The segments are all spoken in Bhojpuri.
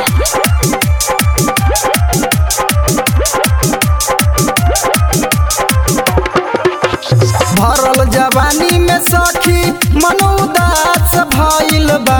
भरल जवानी में सखी मन उदास भइल बा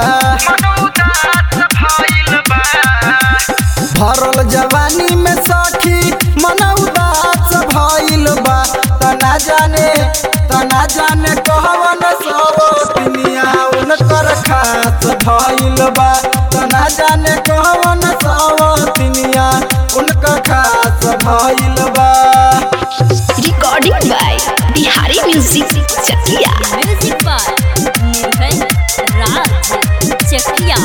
भरल जवानी में सखी मन उदास भइल बा तना जाने तना जाने कहवन सब दुनिया उनकर खास भइल बा तना जाने कहवन सब दुनिया उनकर खास भइल बा recording by Bihari music Chakiya music by Nirbhay Raj Chakiya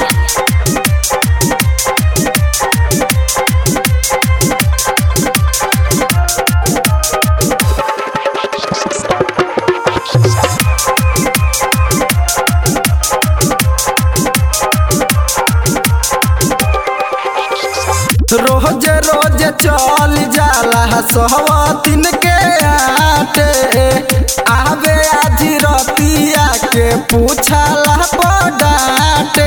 रोज रोज चल जाला सहवतिन के आटे आवे आज रतिया के पूछला पडाटे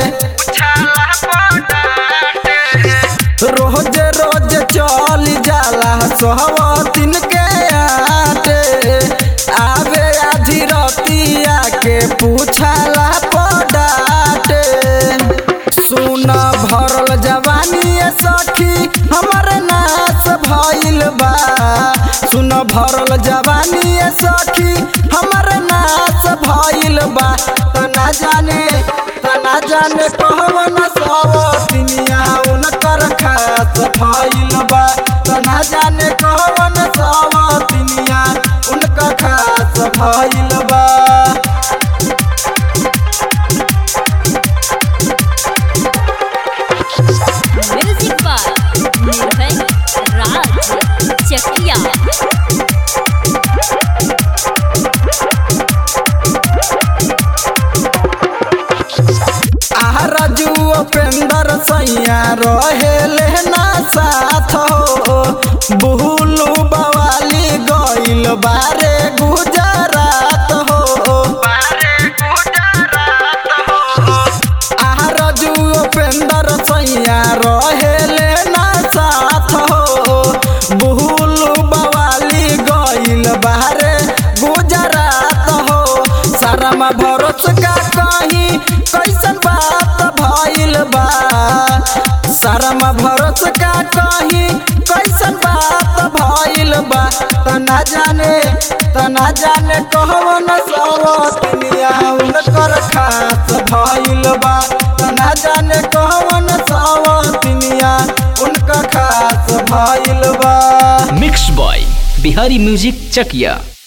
रोज रोज चल जाला सहवतिन के आटे आवे आज रतिया के पूछला पडाटे सुन भरल जवानी सखी हमर नाश भइल बा सुन भरल जवानी सखी हमर नाश भइल बा तना जाने तना जाने कहवन सब दुनिया उनकर खास भइल बा तना जाने कहवन सब दुनिया उनकर खास भइल बा म्यूजिक बाय निर्भय राज चकिया आरजू उपेंद्र सैया रहेले ना साथ हो बुहलू बवाली गइल बारे गुजरात हो आरजू उपेंद्र सैया रहेले ना साथ हो बुहलू बवाली गइल बारे गुजरात हो शर्मा भरोस का कहीं कैसन बात भइल बा शर्मा भरोस का कहीं कैसन बात भइल बा तना जाने तना जाने कहवन सब दुनिया उनकर खास भइल बा तना जाने कहवन सब दुनिया उनकर खास भइल बा mix by Bihari music Chakiya